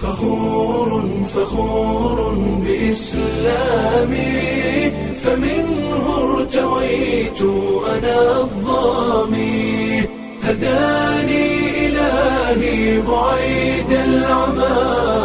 فخور فخور بإسلامي فمنه ارتويت أنا الظامي هداني إلهي بعيد العمى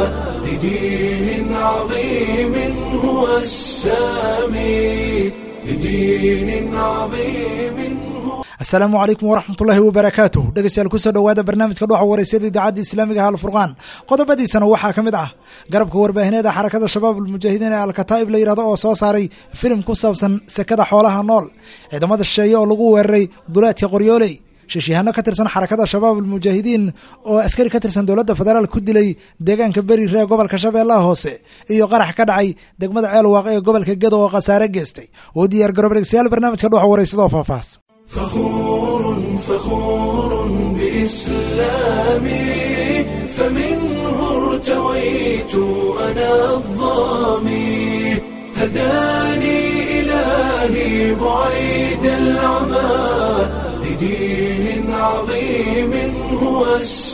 لدين عظيم هو السامي لدين عظيم هو asalaamu calaykum waraxmatullaahi wabarakaatuh dhegeystayaal kusoo dhowaada barnaamijka dhuxa wareysada idaacadda islaamiga ah alfurqaan qodobadiisana waxaa ka mid ah garabka warbaahineeda xarakada shabaab almujaahidiin ee alkataa'ib la yidhahdo oo soo saaray filim ku saabsan sekada xoolaha nool ciidamada shisheeye oo lagu weeraray duleedka qoryooley shishiyahaano ka tirsan xarakada shabaab almujaahidiin oo askari ka tirsan dowladda federaal ku dilay deegaanka beri ree gobolka shabeellaha hoose iyo qarax ka dhacay degmada ceelwaaq ee gobolka gedo oo khasaare geystay oo diyaar garoob dhegeystayaal barnaamijka dhuxa wareysada oo faahfaahs فخور فخور بإسلامي فمنه ارتويت أنا الظامي هداني إلهي بعيد العمى لدين عظيم هو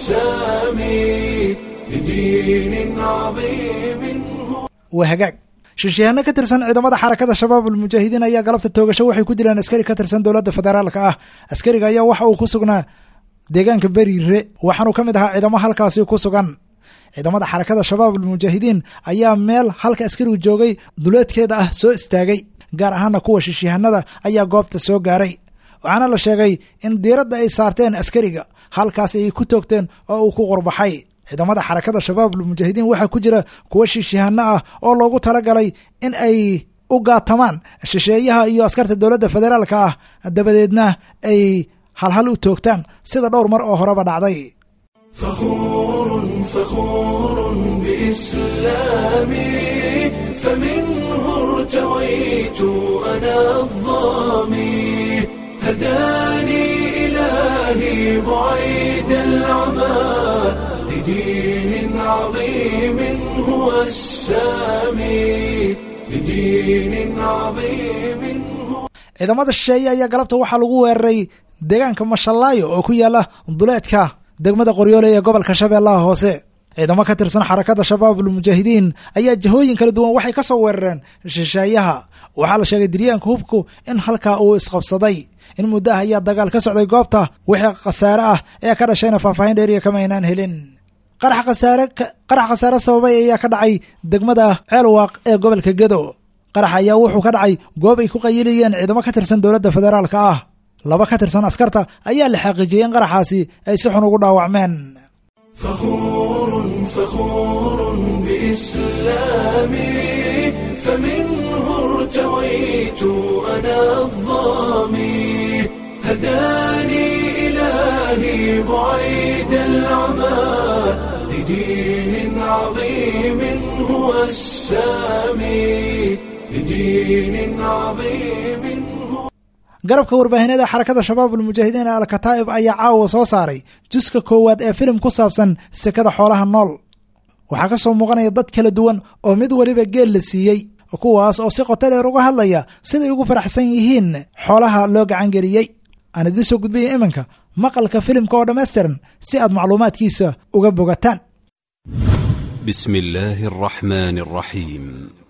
السامي لدين عظيم هو waa hagaag shishiyaano ka tirsan ciidamada xarakada shabaab almujaahidiin ayaa galabta toogasho waxay ku dileen askari ka tirsan dowladda federaalka ah askariga ayaa waxa uu ku sugnaa deegaanka beriire waxaanuu ka mid ahaa ciidamo halkaasi ku sugan ciidamada xarakada shabaab almujaahidiin ayaa meel halka askarigu joogay duleedkeeda ah soo istaagay gaar ahaana kuwa shishiyahanada ayaa goobta soo gaaray waxaana la sheegay in diiradda ay saarteen askariga halkaasi ay ku toogteen oo uu ku qurbaxay ciidamada xarakada shabaab almujaahidiin waxaa ku jira kuwa shishiyahanno ah oo loogu talagalay in ay u gaatamaan shisheeyaha iyo askarta dowladda federaalka ah dabadeedna ay halhal u toogtaan sida dhowr mar oo horeba dhacday فخور فخور بإسلامي فمنه ارتويت أنا الظامي هداني إلهي بعيد العمى لدين عظيم هو السامي لدين عظيم هو ciidamada shisheeye ayaa galabta waxaa lagu weeraray deegaanka mashallaayo oo ku yaala duleedka degmada qoryoole ee gobolka shabeellaha hoose ciidamo ka tirsan xarakada shabaab almujaahidiin ayaa jihooyin kala duwan waxay ka soo weerareen shisheeyaha waxaa la sheegay diryaanka hubku in halkaa uu isqabsaday in muddo ah ayaa dagaal ka socday goobta wixii khasaare ah ee ka dhashayna faahfaahin dheeriya kama aynaan helin qarax khasaare qarax khasaare sababay ayaa ka dhacay degmada ceelwaaq ee gobolka gedo qarax ayaa wuxuu ka dhacay goob ay ku qayilayeen ciidamo ka tirsan dowladda federaalka ah laba ka tirsan askarta ayaa la xaqiijiyey in qaraxaasi ay si xun ugu dhaawacmeen فخور فخور بإسلامي فمنه ارتويت أنا الظامي هداني إلهي بعيد العمى لدين عظيم هو السامي لدين عظيم هو garabka warbaahineeda xarakada shabaab almujaahidiin ee alkataa'ib ayaa caawa soo saaray juska koowaad ee filim ku saabsan sekada xoolaha nool waxaa ka soo muuqanaya dad kala duwan oo mid weliba geel la siiyey kuwaas oo si qoto dheer uga hadlaya siday ugu faraxsan yihiin xoolaha loo gacangeliyey aan idiin soo gudbaya iminka maqalka filimka oo dhammaystiran si aad macluumaadkiisa uga bogataan بسم الله الرحمن الرحيم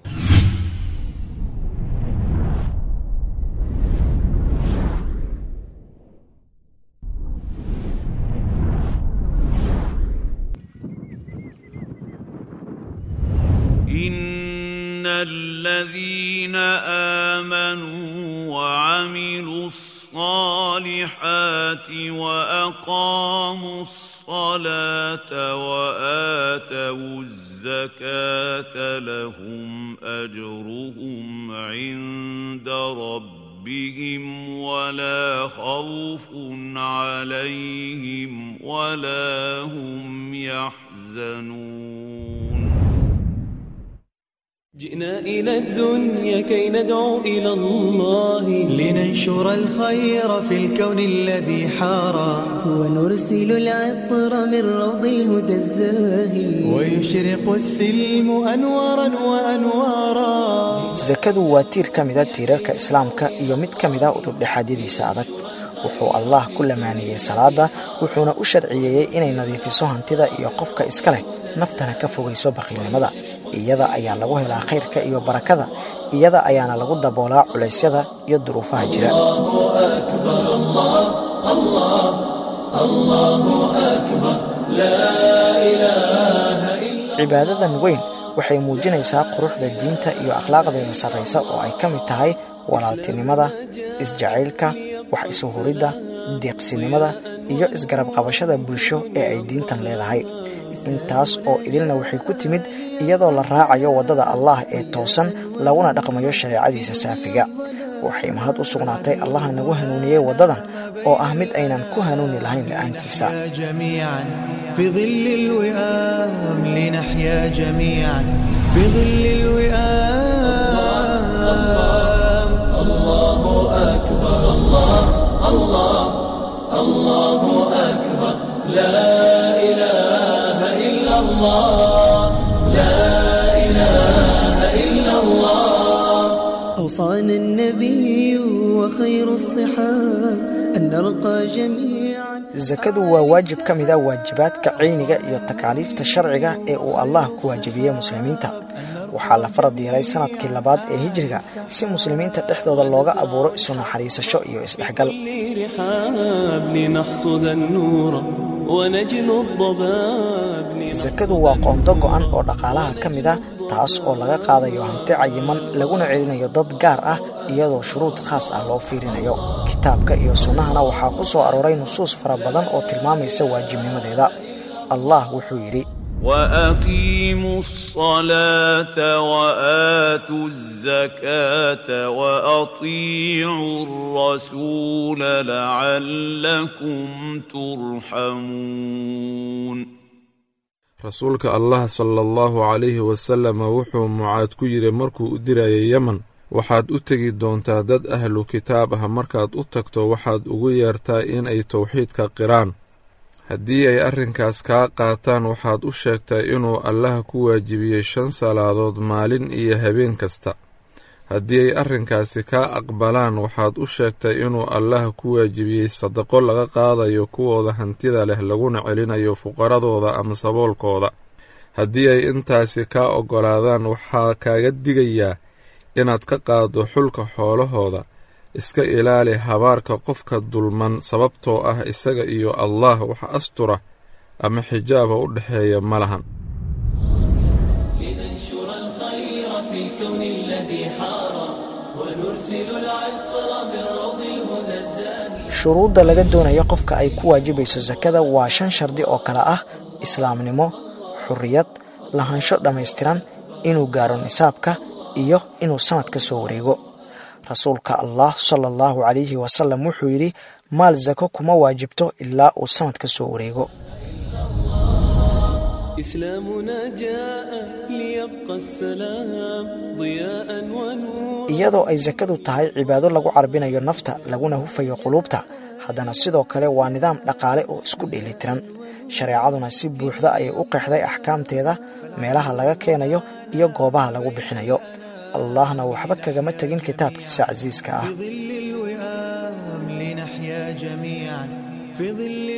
إن الذين آمنوا وعملوا الصالحات وأقاموا الصلاة وآتوا الزكاة لهم أجرهم عند ربهم ولا خوف عليهم ولا هم يحزنون جئنا إلى الدنيا كي ندعو إلى الله لننشر الخير في الكون الذي حارى ونرسل العطر من روض الهدى الزاهي ويشرق السلم أنوارا وأنوارا sakadu waa tiir ka mida tiirarka islaamka iyo mid ka mida udubdhexaadyadiisa adag wuxuu allah ku lamaaniyey salaada wuxuuna u sharciyeeyey inay nadiifiso hantida iyo qofka iska leh naftana ka fogayso baqiilnimada iyada ayaa lagu helaa khayrka iyo barakada iyada ayaana lagu daboolaa culaysyada iyo duruufaha jira cibaadadan weyn waxay muujinaysaa quruxda diinta iyo akhlaaqdeeda sarraysa oo ay ka mid tahay walaaltinimada isjacaylka wax isuhuridda deeqsinimada iyo isgarab qabashada bulsho ee ay diintan leedahay intaas oo idilna waxay ku timid iyadoo la raacayo waddada allaah ee toosan laguna dhaqmayo shareecadiisa saafiga waxay mahad u sugnaatay allaha nagu hanuuniyey waddadan oo ah mid aynan ku hanuuni lahayn la'aantiisa جميعا في ظل الوئام لنحيا جميعا في ظل الوئام الله أكبر الله الله الله أكبر لا إله إلا الله لا إله إلا الله أوصانا النبي وخير الصحاب أن نرقى جميعا sakadu waa waajib ka mid a waajibaadka cayniga iyo takaaliifta sharciga ee uu allah ku waajibiyey muslimiinta waxaa la farad yeelay sanadkii labaad ee hijriga si muslimiinta dhexdooda looga abuuro isu naxariisasho iyo isdhexgal رحاب لنحصد النور ونجل الضباب sakadu waa qoonto go'an oo dhaqaalaha ka mid ah taas oo laga qaadayo hanti cayiman laguna celinayo dad gaar ah iyadoo shuruud khaas ah loo fiirinayo kitaabka iyo sunnahana waxaa ku soo arooray nusuus fara badan oo tilmaamaysa waajibnimadeeda allah wuxuu yidhi وأقيموا الصلاة وآتوا الزكاة وأطيعوا الرسول لعلكم ترحمون rasuulka allah sala allahu calayhi wasalama wuxuu mucaad ku yidhi markuu u dirayay yemen waxaad u tegi doontaa dad ahlu kitaab ah markaad u tagto waxaad ugu yeertaa inay towxiidka qiraan haddii ay arrinkaas kaa qaataan waxaad u sheegtaa inuu allaha ku waajibiyey shan salaadood maalin iyo habeen kasta haddii ay arrinkaasi kaa aqbalaan waxaad u sheegtaa inuu allaha ku waajibiyey sadaqo laga qaadayo kuwooda hantida leh laguna celinayo fuqaradooda ama saboolkooda haddii ay intaasi kaa oggolaadaan waxaa kaaga digayaa inaad ka qaaddo xulka xoolahooda iska ilaali habaarka qofka dulman sababtoo ah isaga iyo allah wax astura ama xijaaba u dhexeeya ma lahan لننشر الخير في الكون الذي حار ونرسل العطر بالروض الهدى الزاهي shuruudda laga doonayo qofka ay ku waajibayso sakada waa shan shardi oo kale ah islaamnimo xurriyad lahaansho dhammaystiran inuu gaaro nisaabka iyo inuu sannad ka soo wareego rasuulka allah sala allahu calayhi wasalam wuxuu yidhi maal sako kuma waajibto ilaa uu sannad ka soo wareego إسلامنا جاء ليبقى السلام ضياء ونور iyadoo ay sakadu tahay cibaado lagu carbinayo nafta laguna hufayo quluubta haddana sidoo kale waa nidaam dhaqaale oo isku dheelitiran shareecaduna si buuxda ayay u qeexday axkaamteeda meelaha laga keenayo iyo goobaha lagu bixinayo allahna waxba kagama tegin kitaabkiisa casiiska ah في ظل الوئام لنحيا جميعا في ظل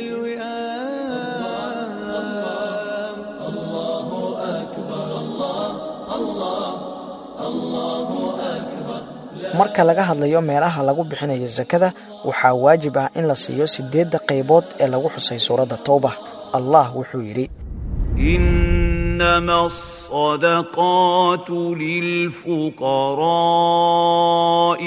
الوئام الله أكبر الله الله الله أكبر marka laga hadlayo meelaha lagu bixinayo sakada waxaa waajib ah in la siiyo sideedda qaybood ee lagu xusay suuradda towba allah wuxuu yidhi إنما الصدقات للفقراء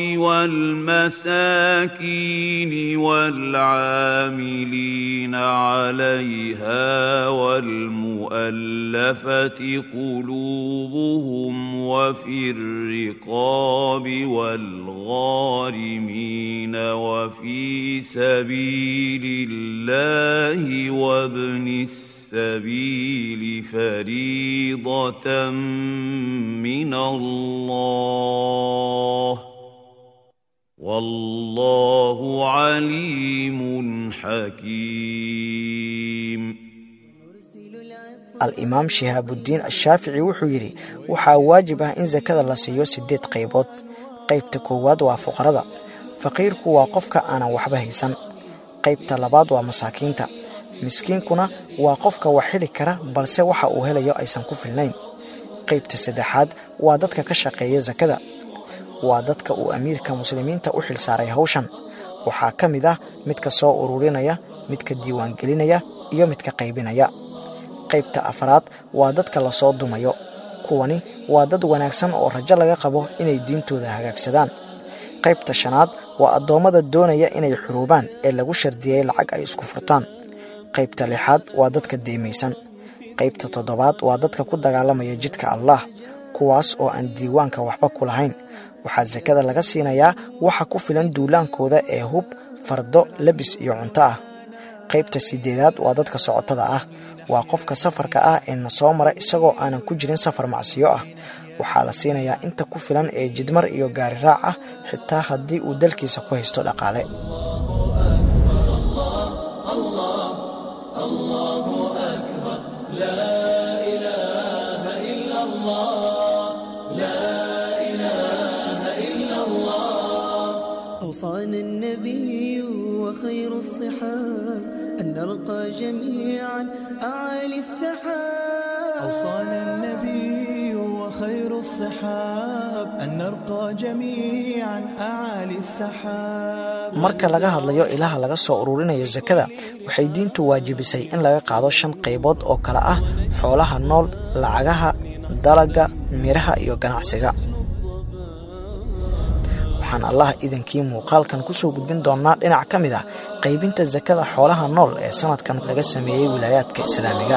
والمساكين والعاملين عليها والمؤلفة قلوبهم وفي الرقاب والغارمين وفي سبيل الله وابن السبيل السبيل فريضة من الله والله عليم حكيم al-imaam shihaabudiin ashaafici wuxuu yidhi waxaa waajib ah in sakada la siiyo siddeed qaybood qaybta koowaad waa fuqarada faqiirku waa qofka aanan waxba haysan qaybta labaad waa masaakiinta miskiinkuna waa qofka wax heli kara balse waxa uu helayo aysan ku filnayn qaybta saddexaad waa dadka ka shaqeeya sakada waa dadka uu amiirka muslimiinta u xilsaaray hawshan waxaa ka mid ah midka soo ururinaya midka diiwaangelinaya iyo midka qaybinaya qaybta afraad waa dadka lasoo dumayo kuwani waa dad wanaagsan oo rajo laga qabo inay diintooda hagaagsadaan qaybta shanaad waa addoommada doonaya inay xuruubaan ee lagu shardiyey lacag ay isku furtaan qaybta lixaad waa dadka deemaysan qaybta toddobaad waa dadka ku dagaalamaya jidka allaah kuwaas oo aan diiwaanka waxba ku lahayn waxaa sakada laga siinayaa waxa ku filan duulaankooda ee hub fardo labis iyo cunto ah qaybta sideedaad waa dadka socotada ah waa qofka safarka ah ee na soo mara isagoo aanan ku jirin safar macsiyo ah waxaa la siinayaa inta ku filan ee jidmar iyo gaari raac ah xitaa haddii uu dalkiisa ku haysto dhaqaale أوصانا النبي وخير الصحاب أن نرقى جميعا أعالي السحاب أوصانا النبي وخير الصحاب أن نرقى جميعا أعالي السحاب marka laga hadlayo ilaha laga soo ururinayo sakada waxay diintu waajibisay in laga qaado shan qaybood oo kale ah xoolaha nool lacagaha dalaga miraha iyo ganacsiga waxaan allah idankii muuqaalkan kusoo gudbin doonnaa dhinac ka mid ah qaybinta sakada xoolaha nool ee sanadkan laga sameeyey wilaayaadka islaamiga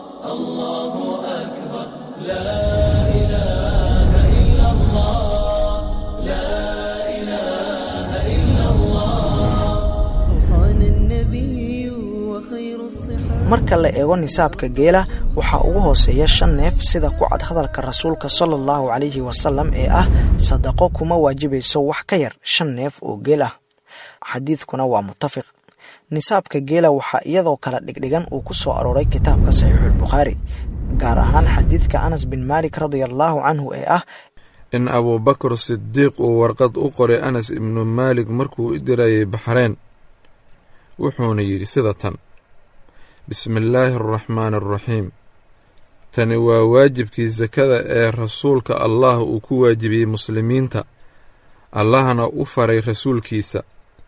أوصانا النبي وخير الصحاب marka la eego nisaabka geela waxaa ugu hooseeya shan neef sida ku cad hadalka rasuulka sala allahu calayhi wasalam ee ah sadaqo kuma waajibayso wax ka yar shan neef oo geel ah xadiidkuna waa mutafiq nisaabka geela waxaa iyadoo kala dhigdhigan uu ku soo arooray kitaabka saxiixuulbukhaari gaar ahaan xadiidka anas bin maalik radia allaahu canhu ee ah in abuubakar sidiiq uu warqad u qoray anas ibnu maalik markuu u dirayay baxreen wuxuuna yidhi sida tan bismillaahi araxmaani araxiim tani waa waajibkii sakada ee rasuulka allah uu ku waajibiyey muslimiinta allahna u faray rasuulkiisa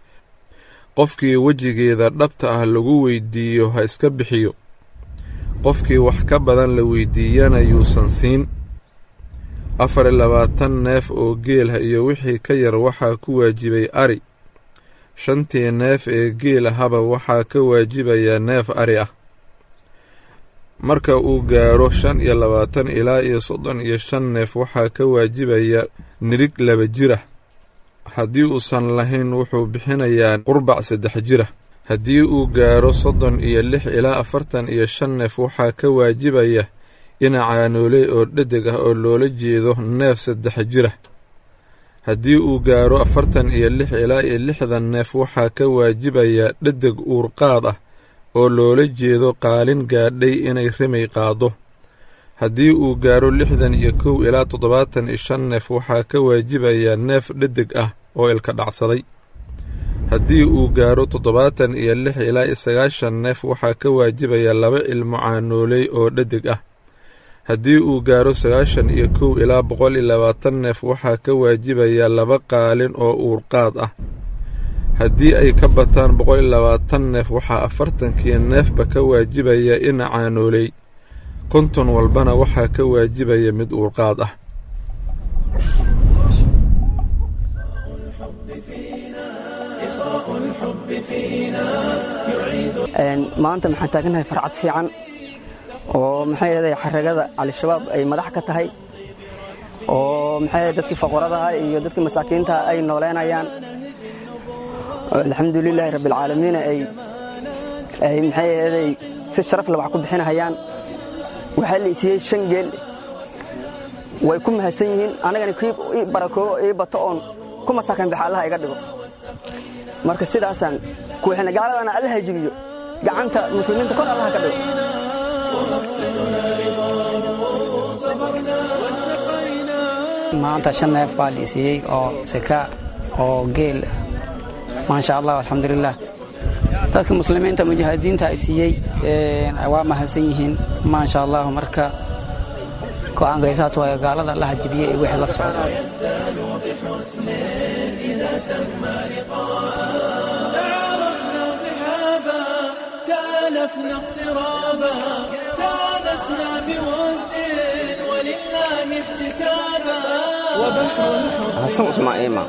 qofkii wejigeeda dhabta ah lagu weydiiyo ha iska bixiyo qofkii wax ka badan la weydiiyana yuusan siin afar iyo labaatan neef oo geelah iyo wixii ka yar waxaa ku waajibay ari shantii neef ee geel ahaba waxaa ka waajibayaa neef ari ah marka uu gaaro shan iyo labaatan ilaa iyo soddon iyo shan neef waxaa ka waajibaya nirig laba jirah haddii uusan lahayn wuxuu bixinayaa qurbac saddex jirah haddii uu gaaro soddon iyo lix ilaa afartan iyo shan neef waxaa ka waajibaya inacaanooley oo dhedeg ah oo loola jeedo neef saddex jirah haddii uu gaaro afartan iyo lix ilaa iyo lixdan neef waxaa ka waajibaya dhedeg uurqaad ah oo loola jeedo qaalin gaadhay inay rimay qaado haddii uu gaaro lixdan iyo kow ilaa toddobaatan iyo shan neef waxaa ka waajibaya neef dhedeg ah oo ilka dhacsaday haddii uu gaaro toddobaatan iyo lix ilaa iyo sagaashan neef waxaa ka waajibaya laba ilmo caanooley oo dhedeg ah haddii uu gaaro sagaashan iyo kow ilaa boqol iyo labaatan neef waxaa ka waajibaya laba qaalin oo uurqaad ah haddii ay ka bataan boqol iyo labaatan neef waxaa afartankii neefba ka waajibaya ina caanooley konton walbana waxaa ka waajibaya mid uurqaad ah maanta maxaan taaganahay farcad fiican oo maxay ahaday xaragada al-shabaab ay madax ka tahay oo maxay ahaday dadkii faqoradaha iyo dadkii masaakiintaha ay nooleynayaan alxamdulilaahi rabbilcaalamiin ay ay maxay ahaday si sharaf leh wax ku bixinahayaan waxaa la isiiyey shan geel way ku mahadsan yihiin anagana kii ii barakoobo ii bato oon ku masaakan bixa allaha iga dhigo marka sidaasaan kuwixina gaaladana allaha jibiyo gacanta muslimiinta kor allaha ka dhigo maanta shan neef baa la siiyey oo sika oo geel maasha allah alxamdulilah dadka muslimiinta mujaahidiinta ay siiyey waa mahadsan yihiin maasha allahu marka go-aankay saas waayo gaalada allaha jibiyey ee wixii la socda تعرفنا صحابا تالفنا اقترابا تانسنا بود ولله احتسابا وبحر الحب حسن اسمع إيمان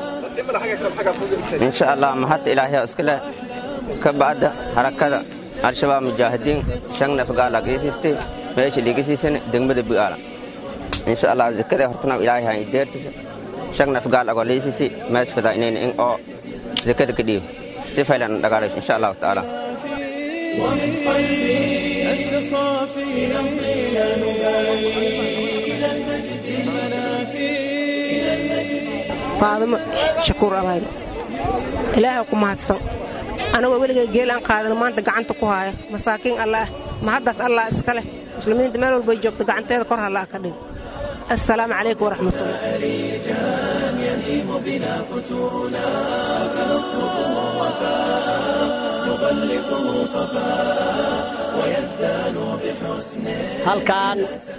إن شاء الله ما حتى إلهي أسكله كبعد حركة الشباب مجاهدين شننا فقالا قيسيستي ماشي اللي قيسيسن دنبد بقالا إن شاء الله ذكره هرتنا إلهي هاي ديرتس شننا فقالا قوليسيسي ماش فدا إنين إن أو ذكر كديو سيفايلا نقالش إن شاء الله تعالى ومن قلبي أنت صافي نمضي لا نبالي إلى المجد المنافي إلى المجد faadimo shakuur abayl ilaahay ku mahadsan anagoo weligay geel aan qaadano maanta gacanta ku haaya masaakiin allaah mahaddaas allah iska leh muslimiinta meel walbay joogto gacanteeda kor hallaa ka dhig assalaamu calaykum waraxmatullah رجال يهيم بنا فتونا فنطلبه وفاء نغلفه صفاء ويزداد بحسن halkan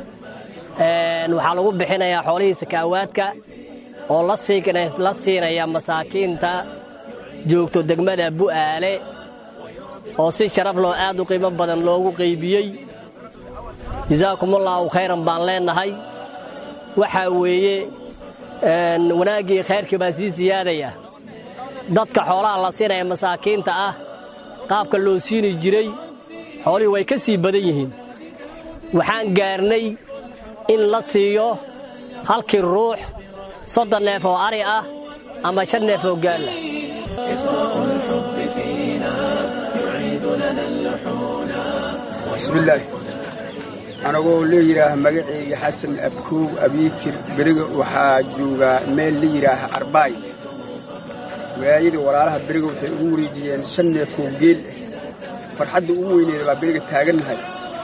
waxaa lagu bixinayaa xoolihii sakaawaadka oo la sii- la siinaya masaakiinta joogto degmada bu'aale oo si sharaf loo aad u qiimo badan loogu qaybiyey jasaakumullaahu khayran baan leennahay waxaa weeye een, wanaaggii khayrkii baa sii siyaadaya dadka xoolaha la siinaya masaakiinta ah qaabka loo siini jiray xoolihii way ka sii badan yihiin waxaan gaarnay in la siiyo halkii ruux soddon neef oo ari ah ama shan neef oo gaalla إثراء الحب فينا يعيد لنا اللحونا bismillaah anagoo la yidhaaha magaceyga xasan abkoow abiikir beriga waxaa joogaa meel la yidhaaha arbaay waayadii walaalaha beriga waxay ugu wareejiyeen shan neefoo geel ah farxadda ugu weyneeda baa beriga taagannahay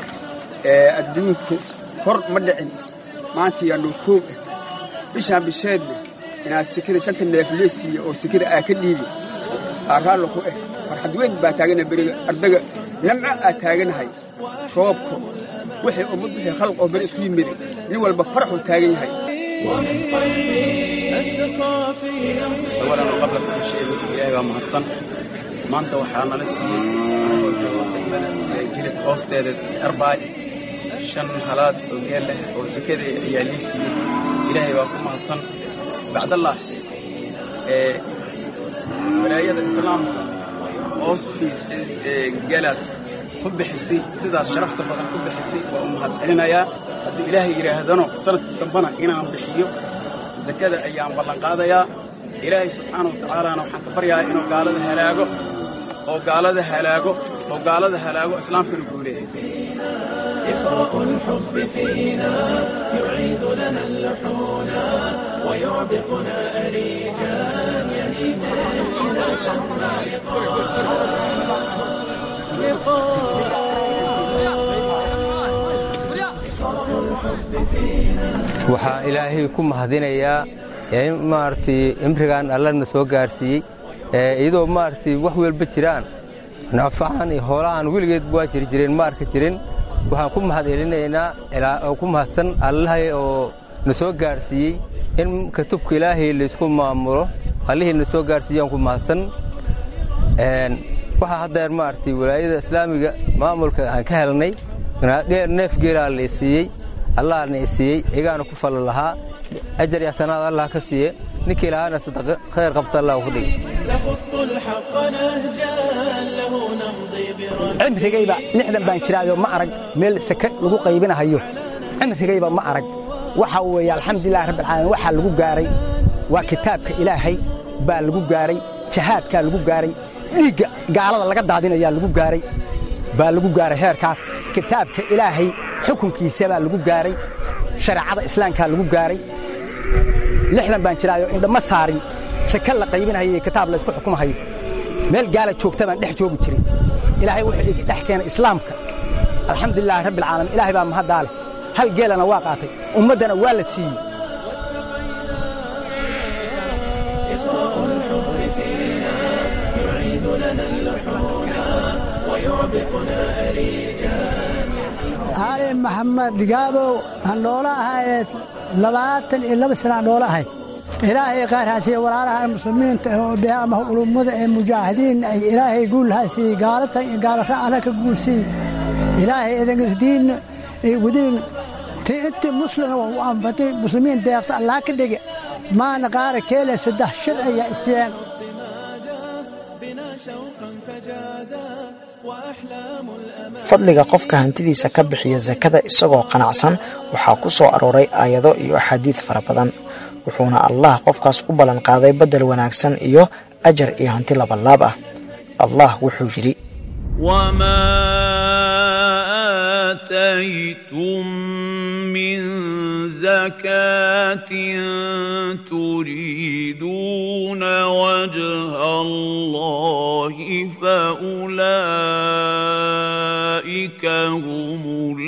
ee adduunku hor ma dhicin maanta yaa noo koog ah bishaan bisheedna inaad sekada shanta neef lee siiya oo sekada aa ka dhiibi aa raallo ku ah farxad weyn baa taaganahay beriga ardaga namco aa taaganahay roobka wixii ummad wixii khalq oo beri isku yimid nin walba faraxuu taagan yahay ومن قلبي أنت صافي awalan oo qabla ku sheego ilaahay baa mahadsan maanta waxaa nala siiyey anagoo joogo degmada ee jilib hoosteeda arbaay shan halaad oo geel leh oo sekada ayaa lii siiyey ilaahay baa ku mahadsan bacdallah ee walaayada islaamka hoostiis ee geelaas ku bixisay sidaas sharafta badan ku bixisay waa u mahad celinayaa haddii ilaahay yidhaahdano sanadka dambana inaan bixiyo zakada ayaan ballanqaadayaa ilaahay subxaana wa tacaalaana waxaan ka baryayaa inuu gaalada halaago oo gaalada halaago oo gaalada halaago islaamkana guuleeya إثراء الحب فينا يعيد لنا اللحونا ويعبقنا أريجا يهيم إذا تم waxaa ilaahay ku mahadinayaa in maaragtay imrigan allana soo gaarsiiyey ee iyadoo maaragtay wax walba jiraan nafacan iyo hoolahan weligeed waa jiri jireen ma arki jirin waxaan ku mahad celinaynaa ilaa- oo ku mahadsan allahay oo na soo gaarsiiyey in katubka ilaahay laysku maamulo allihii na soo gaarsiiyaan ku mahadsan Een, waxaa haddeer maaragtay walaayada islaamiga maamulka aan ka helnay geer neef geelaa la siiyey allahna i siiyey igaana ku falla lahaa ajar iyo xasanaad allah ka siiye ninkii lahaana sadaqa khayr qabta allah ku dhigi نخط الحق نهجا له نمضي برجل cimrigayba lixdan baan jiraayo ma arag meel sake lagu qaybinahayo cimrigayba ma arag waxa weeye alxamdulilahi rabbilcaalamiin waxaa lagu gaaray waa kitaabka ilaahay baa lagu gaaray jahaadkaa lagu gaaray dhiigga gaalada laga daadinayaa lagu gaaray baa lagu gaaray heerkaas kitaabka ilaahay xukunkiisa baa lagu gaaray shareecada islaamkaa lagu gaaray lixdan baan jiraayo indhama saarin sake la qaybinahayo iyo kitaab la isku xukumahayo meel gaala joogta baan dhex joogi jiray ilaahay wuxuu igi dhex keenay islaamka alxamdulilaahi rabbi alcaalamiin ilaahay baa mahaddaa leh hal geelana waa qaatay ummaddana waa la siiyey إثراء الحب فينا يعيد لنا اللحونا ويعبقنا أريجا ali maxamed digaabow aan noola ahayd labaatan iyo laba sana aan noola ahay ilaahay qaarhaasiye walaalaha muslimiinta oo dhehe ama ulummada ee mujaahidiin ay ilaahay guulhaasiye gaalatan iyo gaalara alla ka guulsiiye ilaahay idangisdiin ay wadiin ti intii muslima u anfati muslimiin deeqta allah ka dhige maana qaara keele saddex shir ayaa isiyeen بنا شوقا فجادا وأحلام الأمان fadliga qofka hantidiisa ka bixiya sakada isagoo qanacsan waxaa ku soo arooray aayado iyo axaadiid fara badan wuxuuna allah qofkaas u ballan qaaday beddel wanaagsan iyo ajar iyo hanti labalaab ah allah wuxuu yidhi وما آتيتم من زكاة تريدون وجه الله فأولئك هم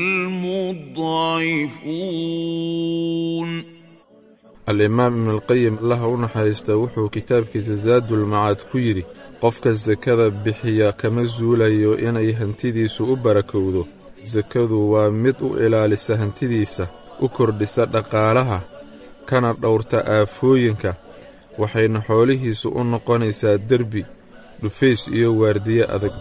المضعفون alimaam ibnualqayim allaha u naxariista wuxuu kitaabkiisa saadulmacaad ku yidhi qofka sakada bixiya kama suulayo inay hantidiisu u barakowdo sakadu waa mid u ilaalisa hantidiisa u kordhisa dhaqaalaha kana dhowrta aafooyinka waxayna xoolihiisu u noqonaysaa derbi dhufays iyo waardiye adag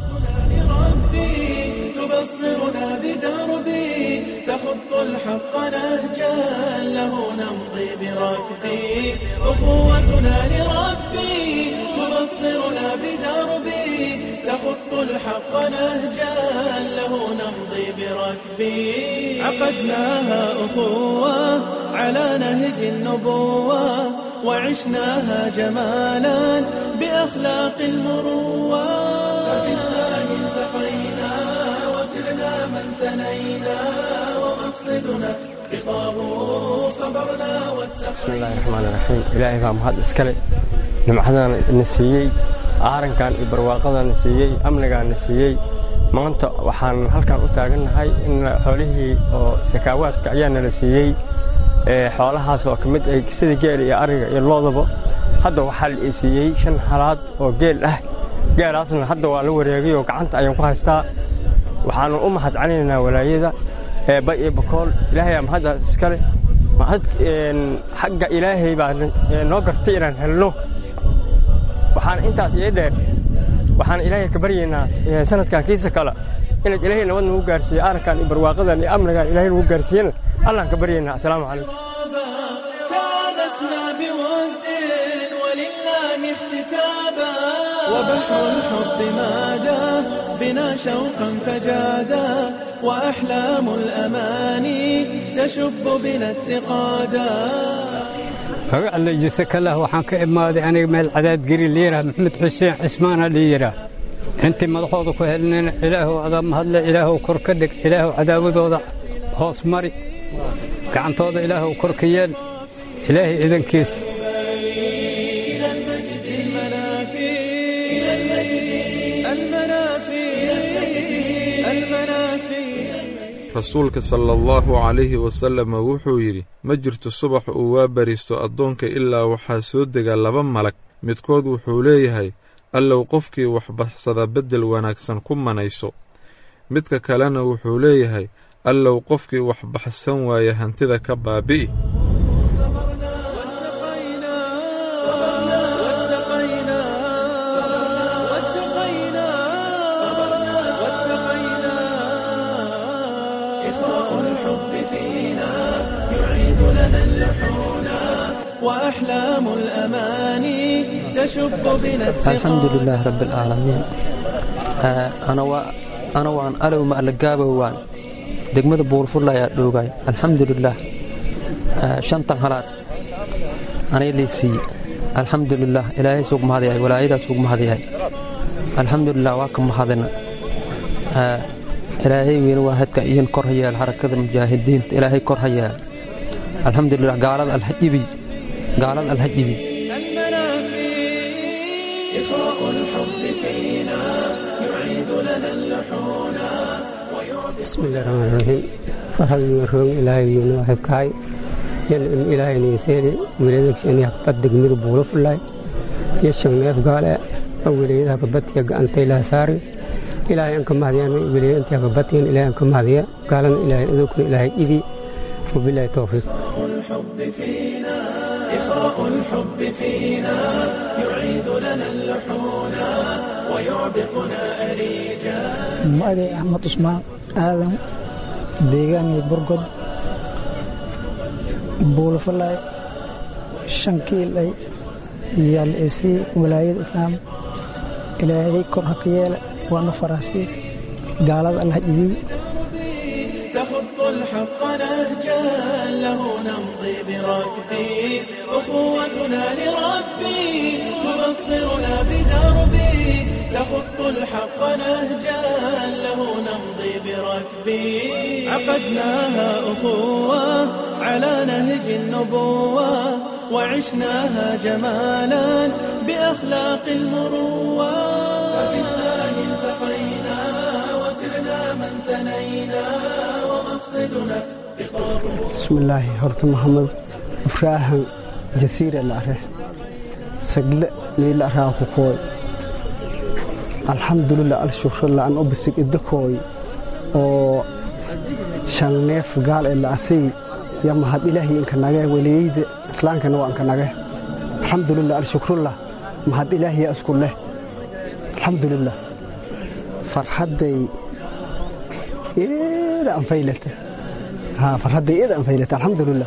تبصرنا بدربي تخط الحق نهجا له نمضي بركبي أخوتنا لربي تبصرنا بدربي تخط الحق نهجا له نمضي بركبي عقدناها أخوة على نهج النبوة وعشناها جمالا بأخلاق المروة فبالله التقينا وسرنا من ثنينا ومقصدنا رضاه صبرنا bismi illaahi raxmaan iraxiim ilaahay baa mahad iskale nimcadana na siiyey aarankan iyo barwaaqadan na siiyey amnigaan na siiyey maanta waxaan halkan u taagannahay in xoolihii oo sakaawaadka ayaa nala siiyey ee xoolahaas oo ka mid ay sida geel iyo ariga iyo loodaba hadda waxaa la ii siiyey shan halaad oo geel ah geelaasna hadda waa la wareegay oo gacanta ayaan ku haystaa waxaanu u mahad celinaynaa walaayada eebba iyo bakool ilaahayaa mahadda iskale mahad xagga ilaahay baa noo gartay inaan helno waxaan intaas ii dheer waxaan ilaahay ka baryaynaa sanadkan kiisa kale inaad ilaahay nabad nagu gaarsiiyo arrinkan iyo barwaaqadan iyo amnigan ilaahay nagu gaarsiiyana allaan ka baryaynaa asalaamu calaykum تلبسنا بود ولله احتسابا وبحر الحب مادا بنا شوقا فجادا وأحلام الأماني تشب بنا اتقادا alla jise kalah waxaan ka imaaday aniga meel cadaad geri liiraha maxamed xuseen cismaana liyiraa intii madaxooda ku helnayna ilaahow adaa mahadle ilaahow kor ka dhig ilaahow cadaawadooda hoos mari gacantooda ilaahow kor ka yeel ilaahay idankiis إلى المجد المنافي إلى المجد المنافي المنافي rasuulka sala allahu calayhi wasalama wuxuu yidhi ma jirto subax uu waa bariisto addoonka ilaa waxaa soo dega laba malag midkood wuxuu leeyahay allow qofkii wax baxsada beddel wanaagsan ku manayso midka kalena wuxuu leeyahay allow qofkii wax baxsan waaya hantida ka baabi'i واتقينا واتقينا واتقينا إخاء الحب فينا يعيد لنا اللحونا وأحلام الأماني تشب بنا الحمد لله رب العالمين آه، أنا و... أنا وان ألو ما ألقابه وان دقمة بورفولا يا دوغاي الحمد لله آه، شنطة هلات أنا اللي سي الحمد لله إلهي سوق مهدي ولايدا سوق مهدي الحمد لله واكم مهدنا آه، إلهي وين واحد كأين كرهيا الحركة المجاهدين إلهي كرهيا الحمد لله قالت الحجبي قالت الحجبي إخاء الحب فينا يعيد لنا اللحونا بسم الله الرحمن الرحيم فرحل المرحوم إلهي يون واحد كاي ين إن إلهي نيسيري وليدك شأني هكبت دقمير بولو فلاي يشن نيف قال وليدك هكبت يقع أنت إلى ساري ilaahay aan ka mahdiyaan weliya intii ka batiyan ilaahay aan ka mahdiya gaalana ilaahay adowkuna ilaahay ibi wabilaahi towfiiq الحب فينا إخاء الحب فينا يعيد لنا اللحون ويعبقنا أريجا magacay axmed cusmaan aadan deegaanay burgod buulafalay shan kiilay yaal isii walaayada islaam ilaahay kor ha ka yeela waana faraasiis gaalada allah ibiy تخط الحق نهجا له نمضي بركبي أخوتنا لربي تبصرنا بدربي تخط الحق نهجا له نمضي بركبي عقدناها أخوة على نهج النبوة وعشناها جمالا بأخلاق المروة فبالله التقينا وسرنا من ثنينا ومقصدنا رضاه bismillaahi horta maxamed ibraahan jasiire laare sagle liila araa ku kooy alxamdulilah alshukrulah an obisig idakooy oo shan neef gaal ee la'asay ya mahad ilaahay inka nage weliyeyda islaankana waa inka nage alxamdulilah alshukrulah mahad ilaahiya isku leh alxamdulilah farxadday eeda anfaylata haa farxadday eeda anfaylata alxamdulilah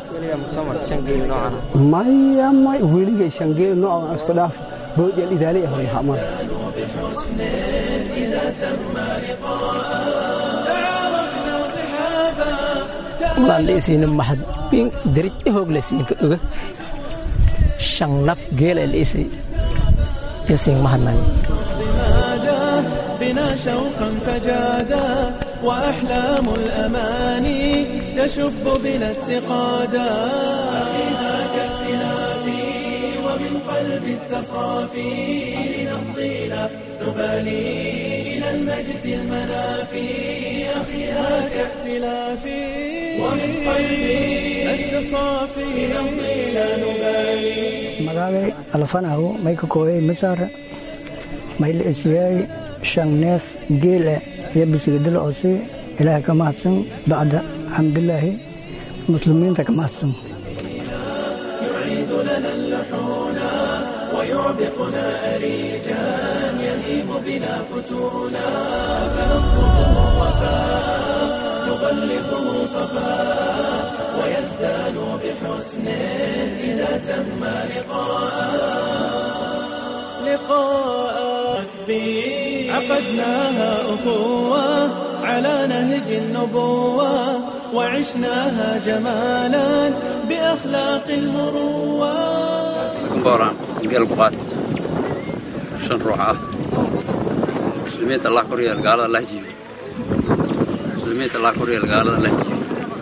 maya may weligay shangeel noocan isku dhaaf boojal idaali ah way hamaan بحسن إذا تم لقاء تعارفنا صحابا walaallaysiina mahad bin derij hooglaysiinka oga shan naf geela laysay yasiin mahadnayo ضمادا بنا شوقا فجادا وأحلام الأماني تشب بنا اتقادا أخيها كاختلافي ومن قلب التصافي لنمضينا نبالي إلى المجد المنافي أخيها كاختلافي ومن قلبي التصافي لنمضينا نبالي magaalay alfanahu may ka kooyay masaara may la esiyay shan neef geela iyo bisigadila osi ilaahay ka mahadsan bacda xamdilaahi muslimiinta ka mahadsan يعيد لنا اللحون ويعبقنا أريجا يهيم بنا فتونا فنطلبه وفاء نغلفه صفاء ويزداد بحسن إذا تم لقاء لقاء بي عقدناها أخوة على نهج النبوة وعشناها جمالا بأخلاق المروة booraan geel buqaad shan ruux ah muslimiinta allah koryeel gaalada allah jiibi muslimiinta allah koryeel gaalada allah jiibi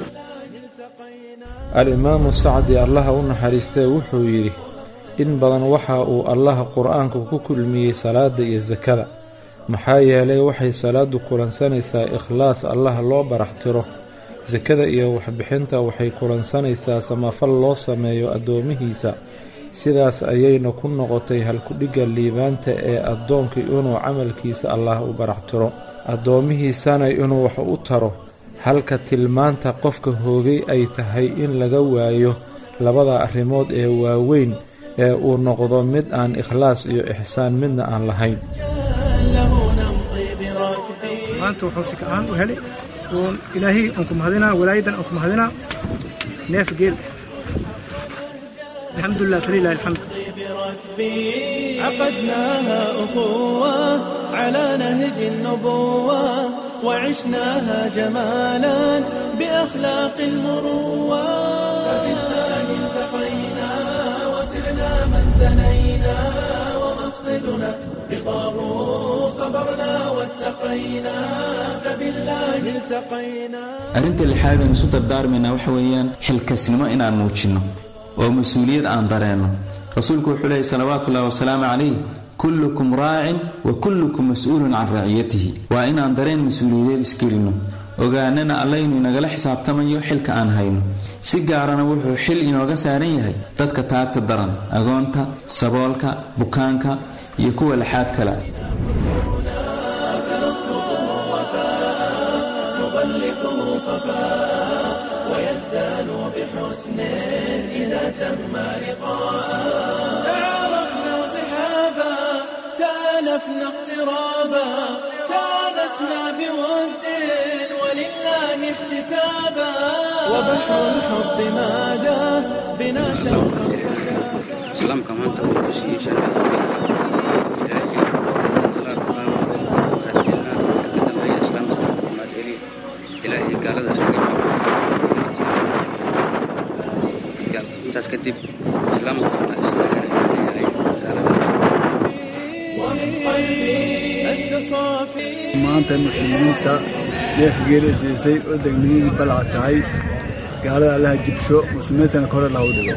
al-imaamu sacdi allaha u naxariistee wuxuu yidhi in badan waxa uu allaha qur-aanka ku kulmiyey salaadda iyo sakada maxaa yeelay waxay salaaddu kulansanaysaa ikhlaas allaha loo baraxtiro sakada iyo waxbixinta waxay kulansanaysaa samafal loo sameeyo addoomihiisa sidaas ayayna ku noqotay halkudhigga liibaanta ee addoonkii inuu camalkiisa allaah u baraxtiro addoomihiisana inuu wax u taro halka tilmaanta qofka hoogay ay tahay in laga waayo labada arrimood ee waaweyn ee uu noqdo mid aan ikhlaas iyo ixsaan midna aan lahayn maanta wuxuu si ka-aan u helay oon ilaahay aan ku mahadinaa walaayadan aan ku mahadinaa neef geel alxamdulilah falilahi alxamd بركبي عقدناها أخوة على نهج النبوة وعشناها جمالا بأخلاق المروة فبالله التقينا وسرنا من ثنينا ومقصدنا رضاه صبرنا واتقينا فبالله التقينا arrinta lixaad aan isu dardaarmaynaa waxa weeyaan xilkasnimo inaan muujinno oo mas-uuliyad aan dareenno rasuulku wuxuu leeyay salawaatuullahi wasalaamu calayh kullukum raacin wa kullukum mas-uulun can raaciyatihi waa inaan dareen mas-uuliyadeed isgelinno ogaanana allaynu inagala xisaabtamayo xilka aan hayno si gaarana wuxuu xil inooga saaran yahay dadka taagta daran agoonta saboolka bukaanka iyo kuwa laxaad kale صفاء ويزدان بحسن إذا تم لقاء تعارفنا صحابا تالفنا اقترابا تانسنا بود ولله احتسابا وبحر الحب ماذا بنا شوقا islaamka maanta wuxuu siiyey sharaf ilaahay gaalada intaas kadib islaamka ومن قلبي أنت صافي maanta muslimiinta neef geeli siisay oo degmiyadii balca tahay gaalada allaha jibsho muslimiintana kore lahu dhigo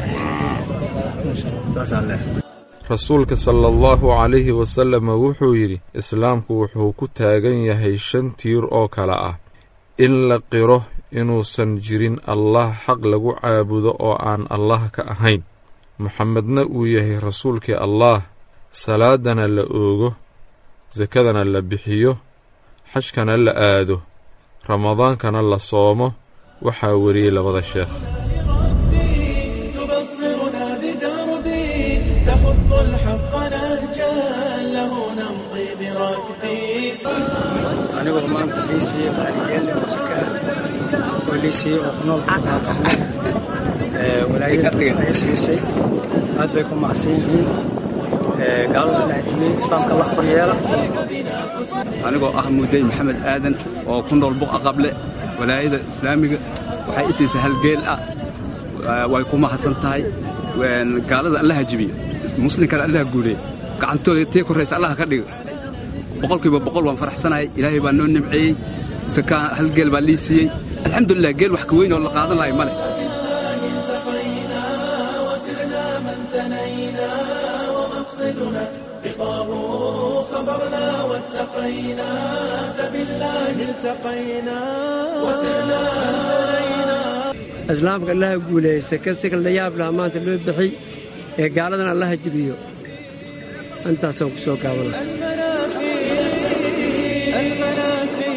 saasaa leh rasuulka sala allahu calayhi wasalama wuxuu yidhi islaamku wuxuu ku taagan yahay shan tiir oo kale ah in la qiro inuusan jirin allah xaq lagu caabudo oo aan allah ka ahayn moxamedna uu yahay rasuulkii allaah salaadana la oogo sakadana la bixiyo xajkana la aado ramadaankana la soomo waxaa weriyey labada sheekh تبصرنا بدربي تخط الحق نهجا له نمضي بركبي anigoo maanta lii siiyey qaaligeelle musaka oo lii siiyey oo ku nool qaaqaxme walaayada ay siisay aad bay ku macsan yihiin gaalada la hajiyey islaamka la koryeela anigoo ah muday maxamed aadan oo ku nool buqa qable walaayada islaamiga waxay i siisay hal geel ah way ku mahadsan tahay gaalada allaha jibiyo muslimkana allaha guuleey gacantooda tii korraysa allaha ka dhigo boqolkiiba boqol waan faraxsanahay ilaahay baa noo nimceeyey sakaa hal geel baa lii siiyey alxamdulilah geel wax ka weyn oo la qaadan lahay ma leh التقينا وسرنا من ثنينا ومقصدنا رضاه صبرنا واتقينا فبالله التقينا وسرنا ثنينا islaamka allaha guuleeyey seke sika la yaab laha maanta loo bixiy ee gaaladan allaha jibiyo intaasaan ku soo gaabana المنافي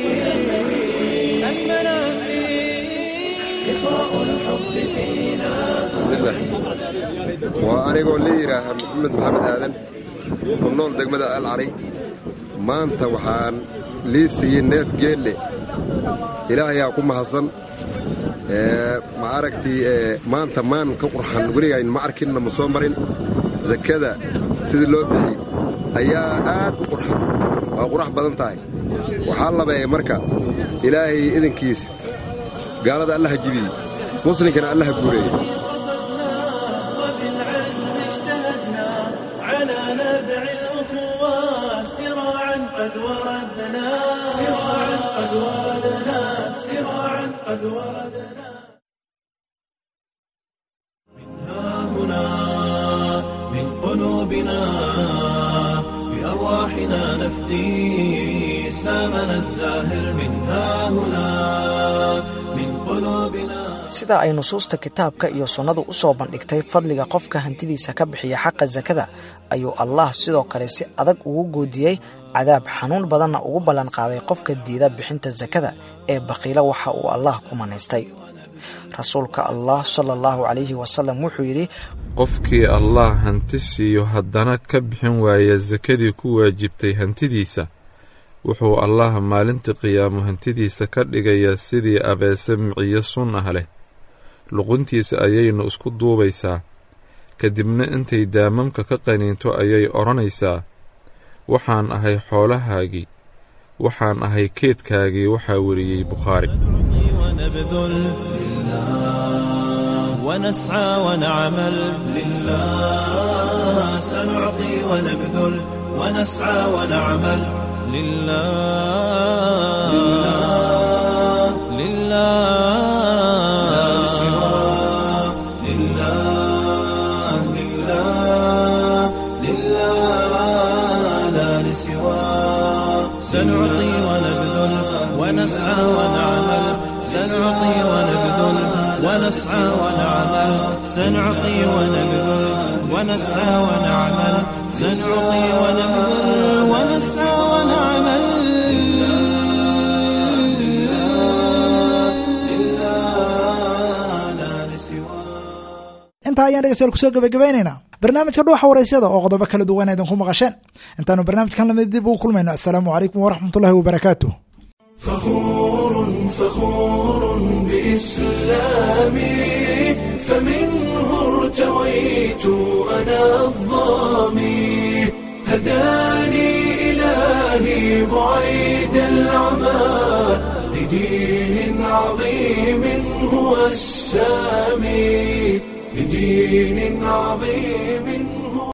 المنافي إخاء الحب فينا waa anigoo la yidhaaha maxamed maxamed aadan ku nool degmada alcari maanta waxaan lii siiyey neef geelle ilaahayaa ku mahadsan ma aragtii maanta maan ka qurxan weligayn ma arkinna ma soo marin sakada sidii loo bixi ayaa aad u qurxan waa qurax badan tahay waxaa labeeyey marka ilaahay idinkiis gaalada allaha jibiyey muslinkana allaha guureeyey وبالعزم اجتهدنا على نبع الأخوة سراعا قد وردنا سراعا قد وردنا سراعا قد وردنا ها هنا من قلوبنا بأرواحنا نفدي إسلامنا الزاهر من ها هنا من قلوبنا sida ay nusuusta kitaabka iyo sunnadu u soo bandhigtay fadliga qofka hantidiisa ka bixiya xaqa sakada ayuu allah sidoo kale si adag ugu goodiyey cadaab xanuun badanna ugu ballanqaaday qofka diida bixinta sakada ee baqiilo waxa uu allah ku manaystay rasuulka allah sala allahu calayhi wasalam wuxuu yidhi qofkii allah hanti siiyo haddana ka bixin waaya sakadii ku waajibtay hantidiisa wuxuu allah maalinta qiyaamo hantidiisa ka dhigayaa sidii abeese miciyo sun ah leh luquntiisa ayaynu isku duubaysaa kadibna intay daamamka ka qaniinto ayay odhanaysaa waxaan ahay xoolahaagii waxaan ahay keedkaagii waxaa weriyey bukhaari ونبذل لله ونسعى ونعمل لله سنعطي ونبذل ونسعى ونعمل لله لله لله لله لله لله لا لسواه سنعطي ونبذل ونسعى ونعمل سنعطي ونبذل ونسعى ونعمل سنعطي ونبذل ونسعى ونعمل سنعطي ونبذل ونسعى ونعمل intaa ayaan dhegeystayaal kusoo gabagabaynaynaa barnaamijka dhuuxa waraysyada oo qodobo kala duwan idinku maqasheen intaanu barnaamijkan lamid dib ugu kulmayno assalaamu calaykum waraxmatullahi wabarakaatuh فخور فخور بإسلامي فمنه ارتويت أنا الظامي هداني إلهي بعيد العمى لدين عظيم هو السامي لدين عظيم